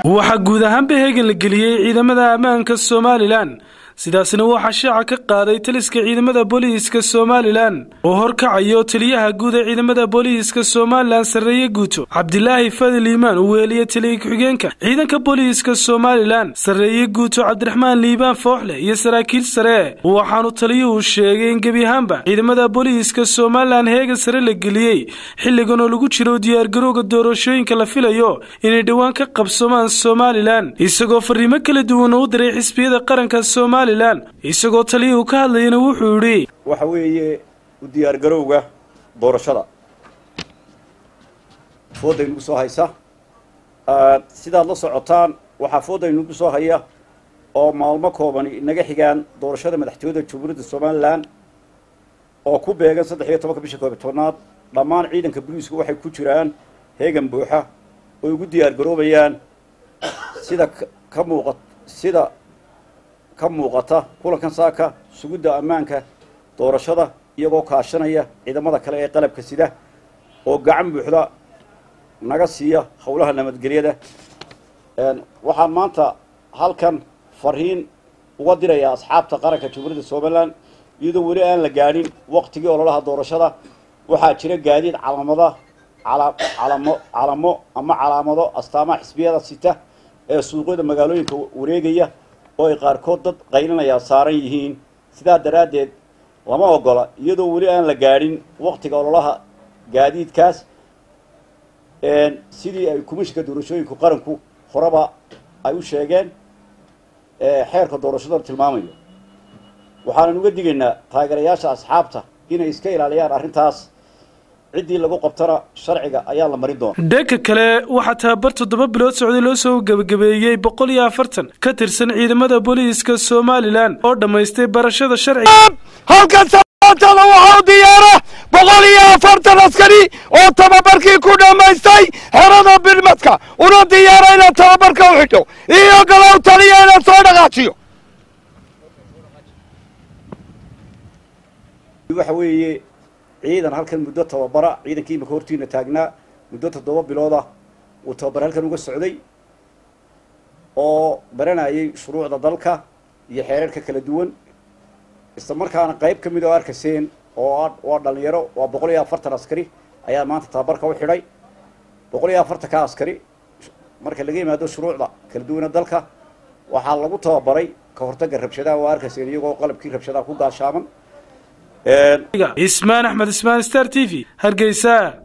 waxaa guud ahaanba heegan la geliyey ciidamada ammaanka somalilan sidaasna waxaa shaaca ka qaaday taliska ciidamada booliiska somalilan oo horkacayo taliyaha guud ee ciidamada booliiska somalilan sarreeye guuto cabdilaahi fadil iimaan uu weeliye taliya ku-xigeenka ciidanka booliiska somalilan sarreeye guuto cabdiraxmaan liibaan fooxleh iyo saraakiil sare waxaanu taliyuhu sheegay in gebi ahaanba ciidamada booliiska somalilan heegan sare la geliyey xilligan oo lagu jiro diyaargarowga doorashooyinka la filayo inay dhowaan ka qabsomaan somalilan isagoo fariimo kala duwan u diray xisbiyada qaranka somalilan isagoo taliyuhu ka hadlayana wuxuu yidhi waxa weeye u diyaargarowga doorashada fooda inagu soo haysa sidaad la socotaan waxaa fooda inagu soo haya oo maalmo koobani inaga xigaan doorashada madaxtooyada jamhuuriyadda somalilan oo ku beegan saddex iyo tobanka bisha koobiy tobnaad dhammaan ciidanka booliisku waxay ku jiraan heegan buuxa oy ugu diyaargaroobayaan sida ka muuqa sida ka muuqata kulankan saaka sugidda ammaanka doorashada iyagoo kaashanaya ciidamada kale ee qalabka sida oo gacan buuxda naga siiya howlaha nabadgelyada waxaan maanta halkan fariin uga dirayaa asxaabta qaranka jamhuuriyadda somalilan iyadoo weli aan la gaadhin waqtigii ololaha doorashada waxaa jira gaadiid calaamada calamo calamo ama calaamado astaamaha xisbiyada sita ee suuqyada magaalooyinka wareegaya oo ay qaarkood dad qaylinayaa saaran yihiin sidaa daraaddeed lama ogola iyadoo weli aan la gaadhin waqtiga ololaha gaadiidkaas sidii ay komishinka doorashooyinku qaranku horeba ay u sheegeen xeerka doorashadana tilmaamayo waxaanan uga digaynaa taageerayaasha asxaabta inay iska ilaaliyaan arrintaas ciddii lagu qabtana sharciga ayaa la marin doona dhanka kale waxaa tababar toddoba bilood socday loo soo gebagabeeyey boqol iyo afartan ka tirsan ciidamada booliiska somalilan oo dhammaystay barashada sharciga halkan sabaatada waxaa u diyaara boqol iyo afartan askari oo tababarkii ku dhammaystay xerada bilmadka una diyaara inaad tababarka u xidho iyo galow taliya inaad soo dhaqaajiyo waxa weeye ciidan halkan muddo tababara ciidankii imika hortiina taagnaa muddo toddoba bilooda uu tababar halkan uga socday oo baranayay shuruucda dalka iyo xeerarka kala duwan isla markaana qayb ka mid oo arkaseen oo waa dhalinyaro waa boqol iyo afartan askari ayaa maanta tababarka u xidhay boqol iyo afartanka askari marka laga yimaado shuruucda kala duwana dalka waxaa lagu tababaray ka hortagga rabshadaha oo arkaseen iyagoo qalabkii rabshadaha ku gaashaaman ismaan axmed ismaan star t v hargeysa